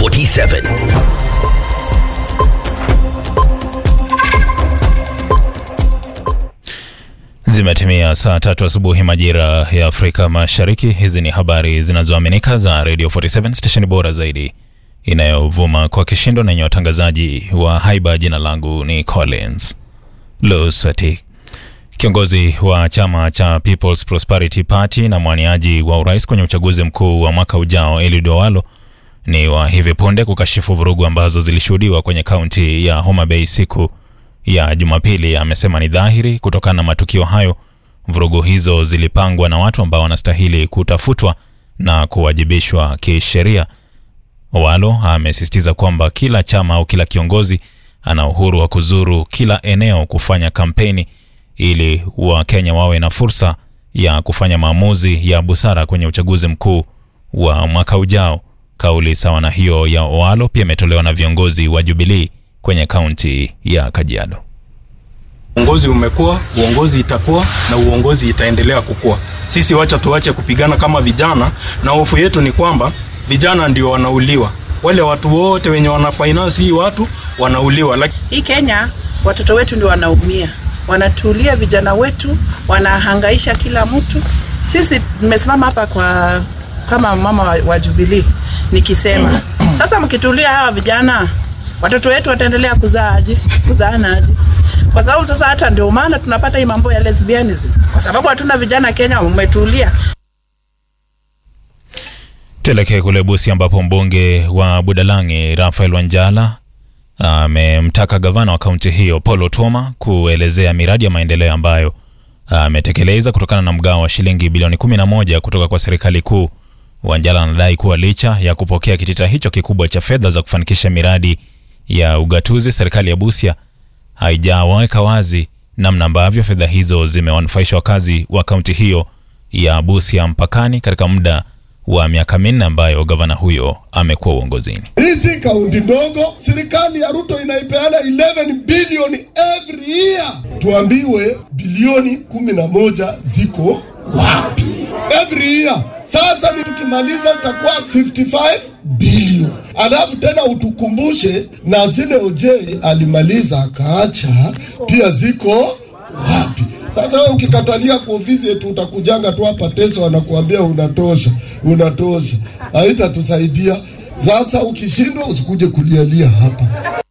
47 Zimetimia saa tatu asubuhi majira ya Afrika Mashariki. Hizi ni habari zinazoaminika za Radio 47 stesheni bora zaidi inayovuma kwa kishindo na yenye watangazaji wa haiba. Jina langu ni Collins Lusati. Kiongozi wa chama cha People's Prosperity Party na mwaniaji wa urais kwenye uchaguzi mkuu wa mwaka ujao Eliud Owalo ni wa hivi punde kukashifu vurugu ambazo zilishuhudiwa kwenye kaunti ya Homa Bay siku ya Jumapili. Amesema ni dhahiri kutokana na matukio hayo, vurugu hizo zilipangwa na watu ambao wanastahili kutafutwa na kuwajibishwa kisheria. Owalo amesisitiza kwamba kila chama au kila kiongozi ana uhuru wa kuzuru kila eneo kufanya kampeni ili Wakenya wawe na fursa ya kufanya maamuzi ya busara kwenye uchaguzi mkuu wa mwaka ujao. Kauli sawa na hiyo ya Owalo pia imetolewa na viongozi wa Jubilee kwenye kaunti ya Kajiado. Uongozi umekuwa, uongozi itakuwa na uongozi itaendelea kukua. Sisi wacha tuache kupigana kama vijana, na hofu yetu ni kwamba vijana ndio wanauliwa. Wale watu wote wenye wana finance hii watu wanauliwa. Like... Hii Kenya watoto wetu ndio wanaumia, wanatulia vijana wetu, wanahangaisha kila mtu. Sisi tumesimama hapa kwa kama mama wa, wa Jubilee nikisema sasa, mkitulia hawa vijana watoto wetu wataendelea kuzaaje? Kuzaanaje? Kwa sababu sasa hata ndio maana tunapata hii mambo ya lesbianism, kwa sababu hatuna vijana Kenya umetulia. Tuelekee kule Busia ambapo mbunge wa Budalangi Rafael Wanjala amemtaka gavana wa kaunti hiyo Paul Otuoma kuelezea miradi ya maendeleo ambayo ametekeleza kutokana na mgao wa shilingi bilioni 11 kutoka kwa serikali kuu. Wanjala anadai kuwa licha ya kupokea kitita hicho kikubwa cha fedha za kufanikisha miradi ya ugatuzi, serikali ya Busia haijaweka wazi namna ambavyo fedha hizo zimewanufaisha wakazi wa kaunti hiyo ya Busia mpakani katika muda wa miaka minne ambayo gavana huyo amekuwa uongozini. Hizi kaunti ndogo, serikali ya Ruto inaipeana 11 bilioni every year, tuambiwe bilioni kumi na moja ziko wapi every year? Sasa ni tukimaliza itakuwa 55 bilioni, alafu tena utukumbushe na zile OJ alimaliza akaacha pia ziko wapi? Sasa wewe ukikatalia kwa ofisi yetu utakujanga tu hapa teso, wanakuambia unatosha, unatosha, haitatusaidia. Sasa ukishindwa usikuje kulialia hapa.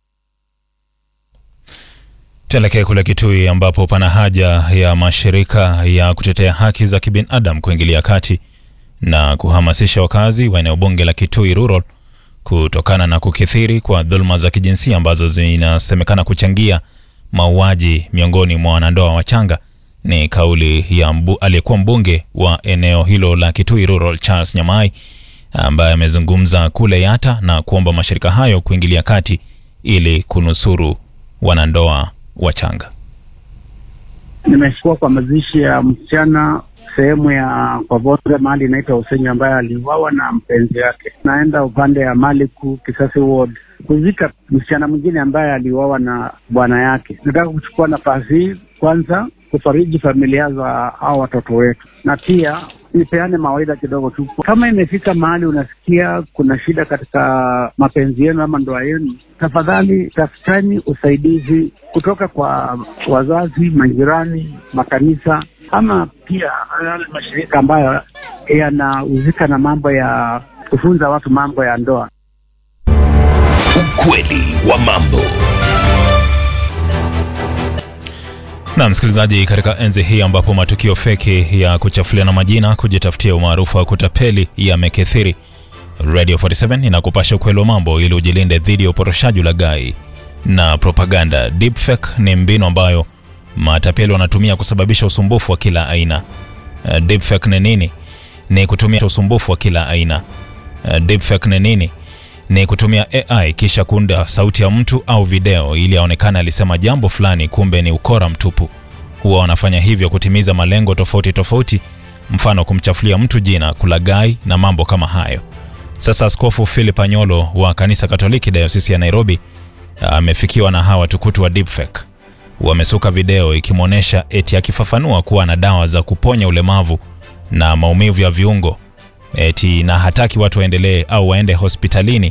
Tuelekee kule Kitui ambapo pana haja ya mashirika ya kutetea haki za kibinadamu kuingilia kati na kuhamasisha wakazi wa eneo bunge la Kitui Rural kutokana na kukithiri kwa dhuluma za kijinsia ambazo zinasemekana kuchangia mauaji miongoni mwa wanandoa wachanga. Ni kauli ya mbu, aliyekuwa mbunge wa eneo hilo la Kitui Rural Charles Nyamai ambaye amezungumza kule Yata na kuomba mashirika hayo kuingilia kati ili kunusuru wanandoa wachanga. Nimeshukua kwa mazishi ya msichana sehemu ya Kwavonze mahali inaitwa Usenyi ambaye aliuawa na mpenzi wake. Naenda upande ya Maliku Kisasi Ward kuzika msichana mwingine ambaye aliuawa na bwana yake. Nataka kuchukua nafasi hii kwanza kufariji familia za hao watoto wetu, na pia nipeane mawaidha kidogo tu. Kama imefika mahali unasikia kuna shida katika mapenzi yenu ama ndoa yenu, tafadhali tafutani usaidizi kutoka kwa wazazi, majirani, makanisa ama pia yale mashirika ambayo yanahusika na mambo ya kufunza watu mambo ya ndoa. Ukweli wa mambo. Na msikilizaji, katika enzi hii ambapo matukio feki ya kuchafuliana majina, kujitafutia umaarufu wa kutapeli yamekithiri, Radio 47 inakupasha ukweli wa mambo ili ujilinde dhidi ya uporoshaji, ulaghai na propaganda. Deepfake ni mbinu ambayo matapeli wanatumia kusababisha usumbufu wa kila aina. Uh, deepfake ni nini? Ni kutumia usumbufu wa kila aina. Uh, deepfake ni nini? Ni kutumia AI kisha kuunda sauti ya mtu au video ili aonekane alisema jambo fulani, kumbe ni ukora mtupu. Huwa wanafanya hivyo kutimiza malengo tofauti tofauti, mfano kumchafulia mtu jina, kulaghai na mambo kama hayo. Sasa Askofu Philip Anyolo wa kanisa Katoliki dayosisi ya Nairobi amefikiwa na hawa tukutu wa deepfake wamesuka video ikimwonyesha eti akifafanua kuwa na dawa za kuponya ulemavu na maumivu ya viungo eti na hataki watu waendelee au waende hospitalini